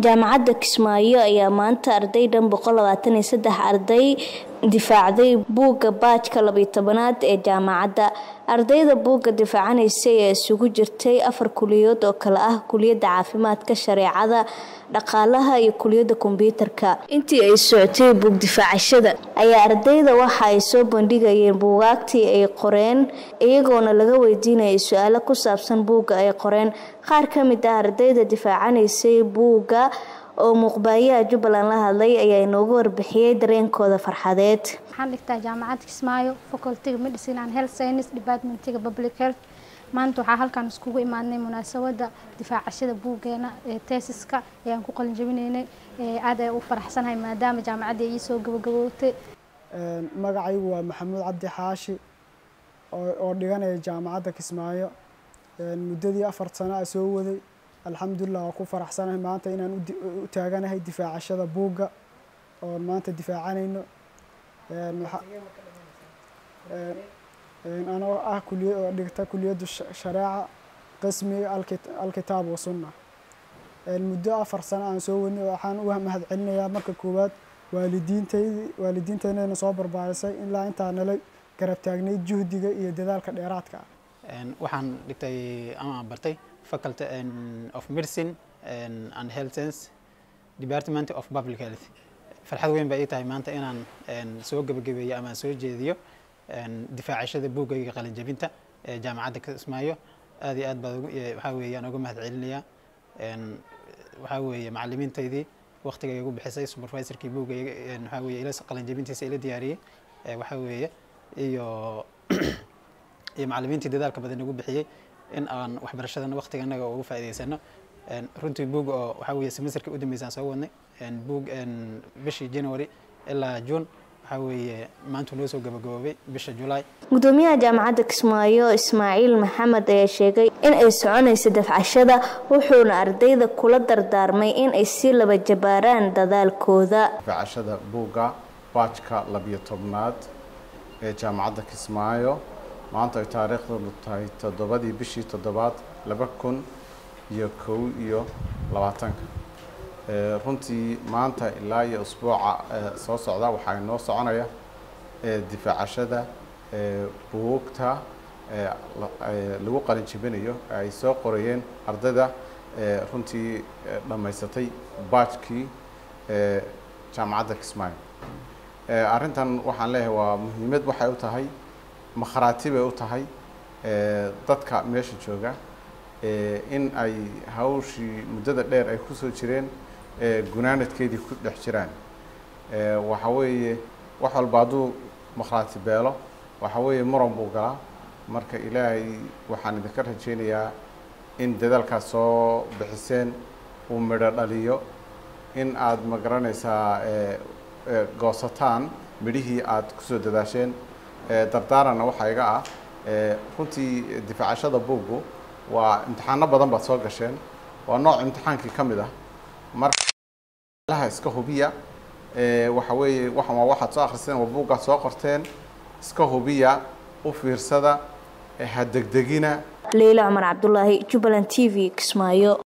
jaamacadda kismaayo ayaa maanta arday dhan arday difaacday buugga baajka labiyo tobanaad ee jaamacadda ardayda buugga difaacanaysa ee isugu jirtay afar kuliyadood oo kale ah kuliyadda caafimaadka shareecada dhaqaalaha iyo kuliyadda kombyuutarka intii ay socotay buug difaacashada ayaa ardayda waxa ay soo bandhigayeen buugaagtii ay qoreen iyagoona laga weydiinayay su-aalo ku saabsan buugga ay qoreen qaar ka mid ah ardayda difaacanaysay buugga oo muuqbaayaha jubbaland la hadlay ayaa inoogu warbixiyey dareenkooda farxadeed waxaan dhigtaa jaamacadda kismaayo facultiga medicine and health science departmentiga public health maanta waxaa halkaan iskugu imaadnay munaasabada difaacashada buuggeena ee teesiska ayaan ku qalin jabinaynay aad ay u faraxsanahay maadaama jaamacadda ii soo gabagabootay magacaygu waa maxamuud cabdi xaashi oo dhiganaya jaamacadda kismaayo muddadii afar sano a soo waday alxamdulilah waa ku faraxsanahay maanta inaan u taaganahay difaacashada buugga oon maanta difaacanayno anoo ah kuliya oo dhigta kuliyadda shareeca qismiga alkitaab wa sunna muddo afar sano aan soo wadnay waxaan u mahad celinayaa marka koowaad waalidiintaydi waalidiinteynana soo barbaarisay ilaa intaa nala garab taagnayd juhdiga iyo dadaalka dheeraadka ah waxaan dhigtay ama bartay faculty of medicine and health science department of public health farxad weyn baa ii tahay maanta inaan soo gebagabeeyo ama soo jeediyo difaacashada buuggayga qalinjabinta ee jaamacadda kismaayo aad iyo aad baa waxaa weeye aan uga mahad celinayaa waxaa weeye macalimiintaydii waqtiga igu bixisay supervisorkii buuggayga waxaa weeye ila qalinjabintiisa ila diyaariyey waxaa weeye iyo iyo macalimiintii dadaalka badan igu bixiyey in aan waxbarashadana waqtiga annaga ugu faa'iidaysano runtii buug oo waxaa weeye semesterka u dambeysaan soo wadnay buug bishii january ilaa june waxaa weeye maanta noo soo gabagaboobay bisha julaay gudoomiyaha jaamacadda kismaayo ismaaciil maxamed ayaa sheegay in ay soconayso dafcashada wuxuuna ardayda kula dardaarmay in ay si laba jabaaraan dadaalkooda dafcashada buugga baajka labiyo tobnaad ee jaamacadda kismaayo maanta ay taariikhdanu tahay toddobadii bishii toddobaad laba kun iyo kow iyo labaatanka runtii maanta ilaa iyo usbuuca soo socda waxaa inoo soconaya difaacashada buugta lagu qalin jibinayo ay soo qorayeen ardayda runtii dhammaysatay baajkii jaamacadda kismaayo arrintan waxaan leeyahay waa muhiimad waxay u tahay makharaati bay u tahay dadka meesha jooga in ay hawshii muddada dheer ay kusoo jireen gunaanadkeedii ku dhex jiraan waxa weeye wax walba hadduu makhraati beelo waxa weeye muran buu galaa marka ilaahay waxaan idinka rajaynayaa in dadaalkaas soo bixiseen uu midho dhaliyo in aad ma garanaysaa goosataan midhihii aad kusoo dadaasheen dardaaranna waxaa iga ah runtii difaacashada buuggu waa imtixaano badan baad soo gasheen waa nooc imtixaankii ka mid ah marka iska hubiya waxa weeye waxan waa waxaad soo akhriseen waa buuggaad soo qorteen iska hubiya u fiirsada ha degdegina leyla cumar cabdulaahi jubbaland t v kismaayo